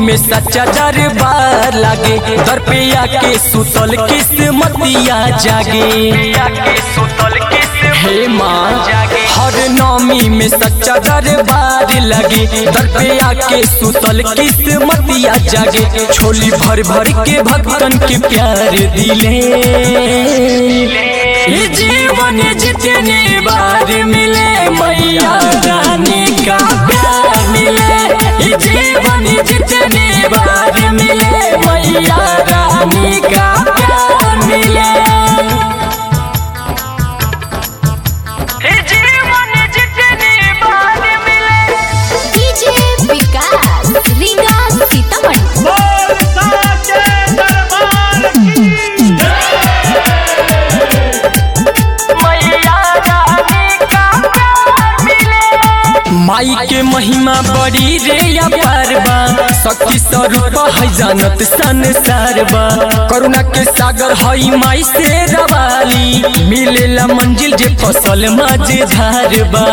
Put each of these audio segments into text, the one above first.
में सच्चा दरबार लागे दर पे आके सुतल किस्मतिया जागे हे माँ हर नौमी में सच्चा दरबार लगे दर पे आके सुतल किस्मतिया जागे छोली भर भर के भक्तन के प्यार दिले ये जीवन जितने बार मिले मैया रानी का प्यार मिले ये जीवन जितने बार मिले मैया रानी का प्यार मिले डीजे विकास रीगा सीतामढ़ी माई के महिमा बड़ी रे अपार बा शक्ति स्वरूप है जानत संसार बा करुणा के सागर हई माई से रवाली मिलेला मंजिल जे फसल माझे धार बा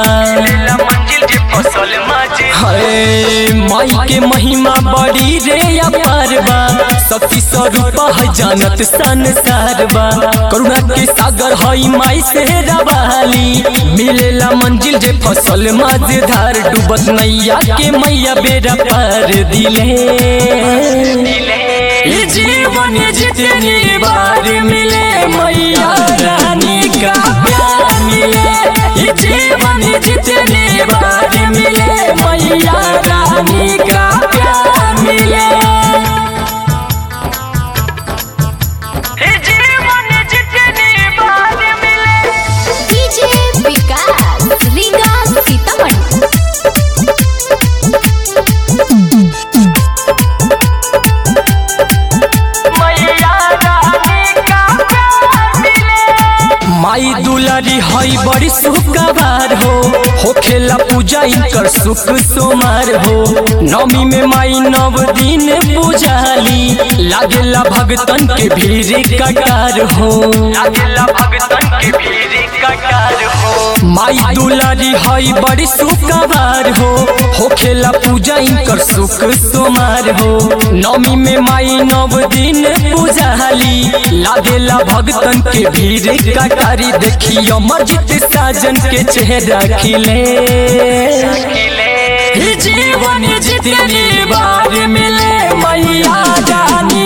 है माई के महिमा बड़ी रे अपार बा शक्ति स्वरूप है जानत संसार बा करुणा के सागर हई माई से रवाली मिलेला मंजिल जे फसल माझे धार डूबत नैया के मैया बेरा पार दिले ये जीवन जितनी बार मिले मैया रानी का प्यार मिले ये जीवन जितनी बार मिले मैया रानी का प्यार मिले डीजे विकास रीगा सीतामढ़ी माई दुलारी हई बड़ी सुखबार हो होखेला पूजा इनकर सुख सोमार हो नवमी में माई नव दिन पूजाली लागेला भगतन के भीड़ कटार हो लागेला भगतन के भीड़ कटार हो माई दुलारी हई बड़ी सुखबार हो होखेला पूजा इनकर सुख सोमार हो नवमी में माई नव दिन पूजाली लागेला भगतन के भीड़ कटारी देखी अमरजीत साजन के चेहरा खिले ही जीवन जितनी बार मिले मैया जानी